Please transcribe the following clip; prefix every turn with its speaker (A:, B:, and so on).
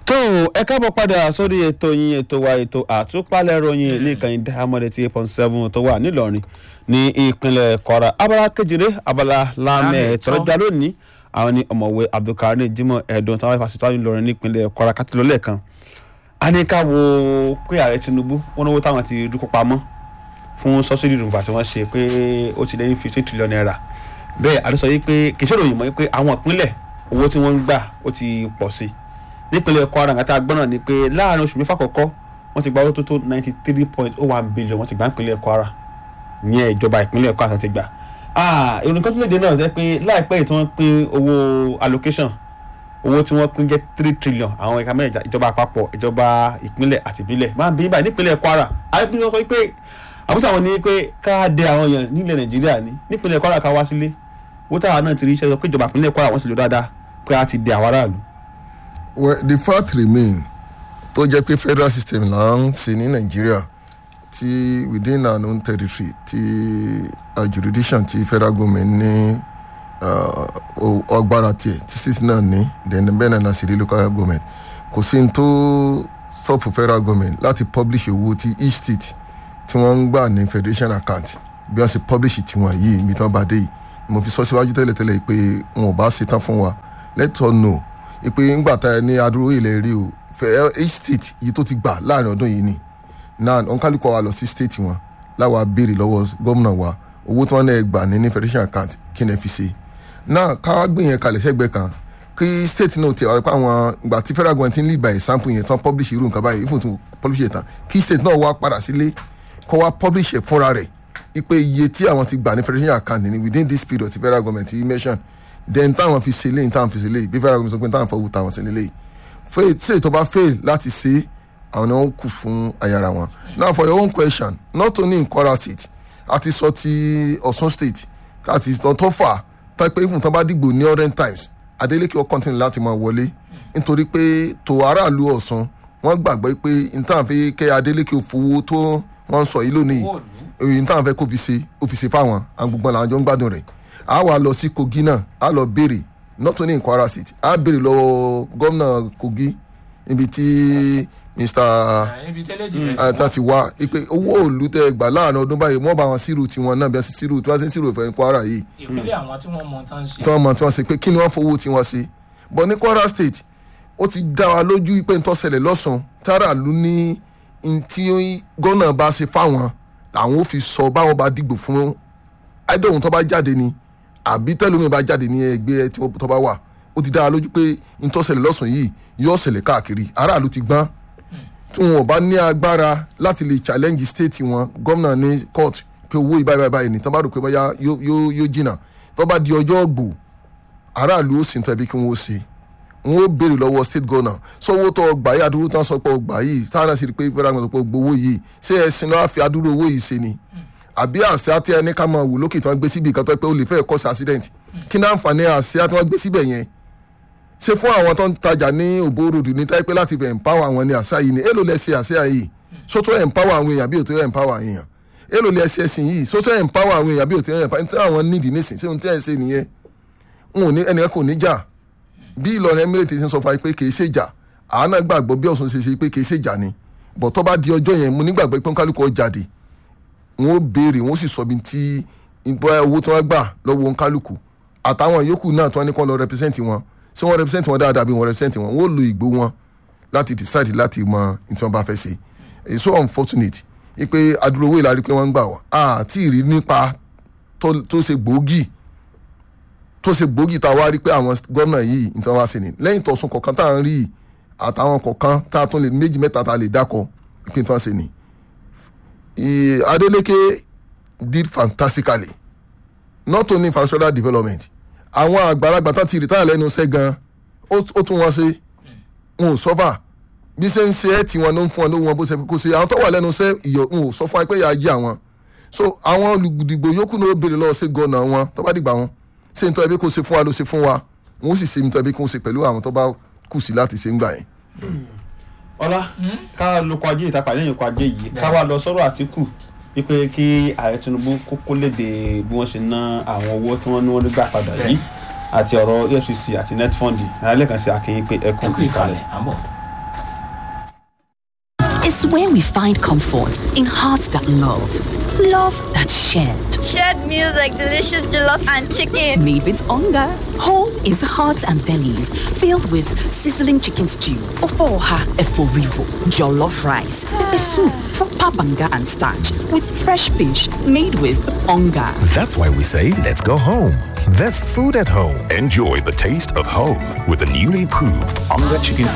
A: tó ẹ káàbọ̀ padà sórí ètò yín ètò wa ètò àtúpalẹ̀ ròyìn ní ìkànnì dáhámọ́dé tí eight point seven tó wà nílọrin ní ìpínlẹ̀ kwara abala kejìlé abala lámẹ̀ tọ́lọ́jà lónìí àwọn ní ọ̀mọ̀wé abdulkareem jimoh ẹ̀dùn táwọn ìfàsítọ́ àwọn ìlọrin ní ìpínlẹ̀ kwara kátólọ́ lẹ́ẹ̀kan a ní ká wo pé ààrẹ tinubu wọn náwó táwọn ti dúkọ́ pamọ́ fún sọ́sídì rúbà tí wọ́n ṣe pé ó ti lẹ́yìn fifty trillion naira bẹ́ẹ̀ àdúsọ yìí pé kì í ṣèròyìn mọ́ pé àwọn ìpínlẹ̀ owó tí wọ́n ń gbà ó ti pọ̀ sí i nípínlẹ̀ kwara àti agbọ́nà ni pé láàrin oṣù mẹ́fà kọ̀ọ̀kọ́ wọ́n ti gba owó tó tó ninety three point oh one billion wọ́n ti gbà nípínlẹ̀ kwara ní ìjọba ìpínlẹ̀ kwara àti gbà. ìròyìn kan tó lè dé náà jẹ́ pé láìpẹ́ yìí tí wọ́n pín owó allocation owó tí wọ́n pín jẹ́ three trillion àwọn ẹ̀ka mẹ́rin ìjọba àpapọ̀ ìjọba ìpínlẹ̀ àti ìbílẹ̀ máa ń bí báyìí nípínlẹ̀ kwara àbí wọ́n sọ pé àbúṣe àwọn ní pé ká dé àwọn èèyàn nílẹ̀ nàìjíríà ní nípínlẹ̀ kwara ká wá sílé owó táwa náà ti rí iṣẹ́ sọ pé ìjọba ìpínlẹ̀ kwara wọ́n ti lò dáadáa pé a ti dé àwọn aráàlú
B: well the fact remain tó jẹ́ pé federal system là ń ṣe ní nàìjíríà ti within our own territory ti uh, jurisdiction ti federal government ní ọgbára tiẹ̀ tí state náà ní then bẹ́ẹ̀ náà la ṣe rí local government kò sí ní tó stop federal government láti publish owó ti each state tí wọ́n ń gbà ní federation account bí wọ́n ṣe publish tiwọn yìí ibi tí wọ́n bá dé yìí mo fi sọ síwájú tẹ́lẹ̀tẹ́lẹ̀ pé wọn ò bá ṣe tán fún wa let us know ìpè ńgbà tá ẹ ní adúró ilẹ̀ rí o fẹ́ each state yìí tó ti gbà láàrin ọdún yìí ni náà ònkálùkọ wa lọ sí state wọn láwa béèrè lọ́wọ́ gómìnà wa owó tí wọ́n náà gbà ní ní federation account kí ni ẹ fi ṣe náà káwá gbé yẹn kalẹ̀ sẹ́gbẹ̀ẹ́ kan kí state náà ti ọ̀rẹ́ pa àwọn ìgbà tí federal government ń lead by example yẹn tán publish irú nǹkan báyìí ìfún tún publish yẹn tán kí state náà wá padà sílé kọ́ wá publish ẹ̀ fúnra rẹ̀ ipe iye tí àwọn ti gbà ní federation account ní within this period ti federal government ti mention then táwọn fi ṣe léyìn táwọn fi ṣe léyìn bí federal government sọ pé táwọn fọwọ́ táwọn ṣe léyìn fail ṣe tó bá fail láti ṣe àwọn náà kù fún ayára wọn now for your own question not only in kwara state àti sọ ti ọ̀ṣun state àti sọ tó fà tápẹ́ ìfún tán bá dìgbò ní orange times adeleke ó continue láti máa wọlé nítorí pé tó aráàlú ọ̀ṣun wọ́n gbàgbọ́ pé nítawọn fi kẹ́ adeleke fowó tó wọ́n sọ yìí lónìí èyí nítawọn fẹ́ kó fi ṣe ó fi ṣe fáwọn àwọn gbogbo làwọn jọ ń gbádùn rẹ̀ a wà lọ sí kogi náà a lọ béèrè not only in kwara state a béèrè lọ́wọ́ gómìnà kogi níbi tí mr ata ti wá ipe owó òòlù tẹ gbà láàrin ọdún báyìí wọ́n bá wọn sírù tiwọn náà bí wọ́n sì sírù tí wọ́n sì ń sírù ìfẹ́ kwara yìí.
C: ìpínlẹ̀ àwọn tí wọ́n mọ tán ṣe.
B: tí wọ́n mọ tí wọ́n ṣe pé kí ni wọ́n fowó tí wọ́n ṣe but ní kwara state ó ti dá wa lójú pé n tó ṣẹlẹ̀ lọ́sàn-án tára lù ní tí gómìnà bá ṣe fáwọn làwọn ò fi sọ báwọn bá dìgbò fún àìdóhùn tó bá jáde ni àbí tẹlómi bá jáde ní ẹgbẹ́ tó bá wà ó ti dára lójú pé ìtọ́sẹ̀lẹ̀ lọ́sàn yìí yóò ṣẹlẹ̀ káàkiri aráàlú ti gbọ́n tí wọn ò bá ní agbára láti lè challenge state wọn gómìnà ní court pé owó ìbáyìí báyìí báyìí ní tán bá rò pé báyà yóò jìnnà tó bá di ọjọ́ ògbò aráàlú ó sì ń tọ́ ẹbí kí wọ́n ó ṣe wọn ó béèrè lọ́wọ́ state governor sọ owó tó gbà yìí àdúró tán sọ pé ọgbà yìí táwọn náà sì rí pé fẹ́ràn sọ pé gbowó yìí ṣé ẹ̀sìn náà fi àdúró owó yìí ṣe ni àbí àṣà tí ẹni ká máa wò lókè tí wọ́n gbé síbi ìkan tó pé ó lè fẹ́ cause accident kí náà àǹfààní àṣà tí wọ́n gbé síbẹ̀ yẹn ṣé fún àwọn tó ń tajà ní òbóròdù ní táìpẹ́ láti fẹ́ empower àwọn ní àṣà yìí ni èlò lẹ ṣe àṣà yìí sótó empower àwọn èèyàn bí òtó empower èèyàn èlò lẹ ṣe ẹ̀sìn yìí sótó empower àwọn èèyàn bí òtó empower ní àwọn nídìí nísìn ṣé ohun tí ẹ̀ ń ṣe nìyẹn n ò ní ẹnìkan kò ní jà bí Ìlọrin Emirates ti sọ fún wa pé kì í ṣèjà àánà gbàgbọ́ bí Ọ̀ṣun ṣe ṣe pé kì í ṣèjà ni bọ̀ tó bá di ọjọ́ yẹn mo nígbàgbọ́ pé kálukú ó jáde wọn ó béèrè wọn ó sì sọ bí ti ìgbà owó tí wọn gbà lọ́wọ́ kálukú àtàwọn yòókù náà tí wọn ní kó lọ represent wọn ṣé wọn represent wọn dáadáa bí wọn represent wọn wọn ó lo ìgbó wọn láti decide láti mọ ní tí wọn bá fẹ́ ṣe it's so unfortunate ipe adúlówó ìlàrí pé wọ́n ń gbà wọ́n àti ìrí nípa tó ṣe gbòógì tó ṣe gbòógì tá a wá rí pé àwọn gómìnà yìí ní tí wọ́n wá ṣe ni lẹ́yìn tọ̀sùn kọ̀ọ̀kan tá à ń rí àtàwọn kọ̀ọ̀kan tá a tún lè méjì mẹ́ta tá a lè dákọ̀ ìpín tí wọ́n ṣe ni Adeleke did fantastically not only infrastructural development àwọn àgbàlagbà tán ti rìtáyà lẹ́nu iṣẹ́ gan ó tún wọn ṣe wọn ò sọ́fà bí ṣe ń ṣe ẹ́ tí wọn ló ń fún ọ lówó wọn bó ṣe kó ṣe àwọn tó wà lẹ́nu iṣẹ́ ìyọ̀ wọn ò sọ fún wa pé ìyá jẹ́ àwọn so àwọn olùdìgbò yòókù náà ó béèrè lọ́wọ́ sí gọ́nà wọn tó bá dìgbà wọn ṣé n tọ́ ẹbí kó ṣe fún wa ló ṣe fún wa wọn ó sì ṣe n tọ́ ẹbí kó ṣe pẹ̀lú àwọn tó bá kù sí láti ṣe ń gbà yẹn.
A: ọlá ká lóko ajé ìtàpá lẹ́yìn oko ajé yìí ká wá lọ sọ́rọ̀ àtìkù wípé kí ààrẹ tinubu kókó léde bí wọ́n ṣe ná àwọn owó tí wọ́n ní wọ́n gbà padà yìí àti ọ̀rọ̀ efcc àti netfund alẹ́ kan sí akínyìn pé ẹkún
C: ẹkú ìkàlẹ̀ àbọ̀.
D: is where we find comfort in hearts that love, love that's shared.
E: Shared meals like delicious jollof and chicken.
D: Made with hunger. Home is hearts and bellies filled with sizzling chicken stew, ofoha eforivo, jollof rice, pepper soup, proper banga and starch with fresh fish made with hunger.
F: That's why we say, let's go home. There's food at home.
G: Enjoy the taste of home with the newly proved Onga Chicken